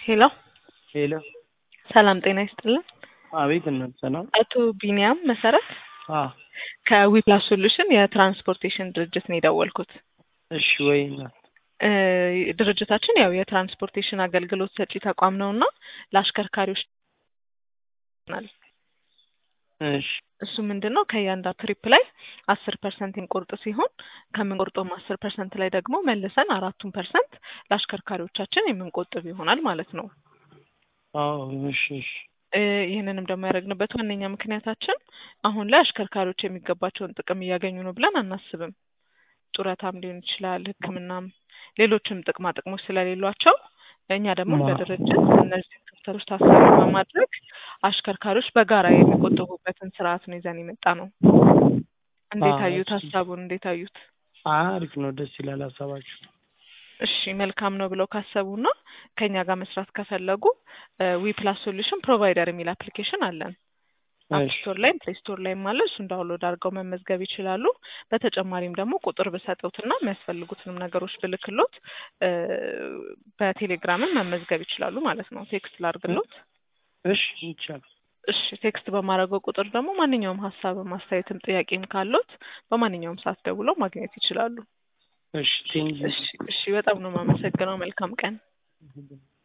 ሄሎ ሄሎ ሰላም ጤና ይስጥልን። አቤት እናት ሰላም አቶ ቢኒያም መሰረት አ ከዊፕላስ ሶሉሽን የትራንስፖርቴሽን ድርጅት ነው የደወልኩት። እሺ ወይ እናት እ ድርጅታችን ያው የትራንስፖርቴሽን አገልግሎት ሰጪ ተቋም ነው እና ለአሽከርካሪዎች ናል እሺ እሱ ምንድን ነው ከእያንዳንዱ ትሪፕ ላይ አስር ፐርሰንት የሚቆርጥ ሲሆን ከምንቆርጠውም አስር ፐርሰንት ላይ ደግሞ መልሰን አራቱን ፐርሰንት ለአሽከርካሪዎቻችን የምንቆጥብ ይሆናል ማለት ነው። አዎ እሺ እሺ እ ይህንንም ደግሞ ያደረግንበት ዋነኛ ምክንያታችን አሁን ላይ አሽከርካሪዎች የሚገባቸውን ጥቅም እያገኙ ነው ብለን አናስብም። ጡረታም ሊሆን ይችላል፣ ሕክምናም ሌሎችም ጥቅማ ጥቅሞች ስለሌሏቸው እኛ ደግሞ እንደ ማ- ድርጅት እነዚህ ክፍተቶች ታሳቢ በማድረግ አሽከርካሪዎች በጋራ የሚቆጠቡበትን ስርዓት ነው ይዘን የመጣ ነው። እንዴት አዎ አዩት? እሺ ሀሳቡን እንዴት አዩት? አሪፍ ነው፣ ደስ ይላል ሀሳባችሁ። እሺ መልካም ነው ብለው ካሰቡና ከኛ ጋር መስራት ከፈለጉ ዊ ፕላስ ሶሉሽን ፕሮቫይደር የሚል አፕሊኬሽን አለን። አፕ እሺ ስቶር ላይም ፕሌይ ስቶር ላይም አለ። እሱን ዳውንሎድ አድርገው መመዝገብ ይችላሉ። በተጨማሪም ደግሞ ቁጥር ብሰጡትና የሚያስፈልጉትንም ነገሮች ብልክሎት እ በቴሌግራምም መመዝገብ ይችላሉ ማለት ነው። ቴክስት ላርግሎት። እሺ ይቻላል። እሺ ቴክስት በማድረገው ቁጥር ደግሞ ማንኛውም ሀሳብም አስተያየትም ጥያቄም ካሎት በማንኛውም ሰዓት ደውለው ማግኘት ይችላሉ። እሺ ቴንኪው እሺ እሺ በጣም ነው የማመሰግነው። መልካም ቀን።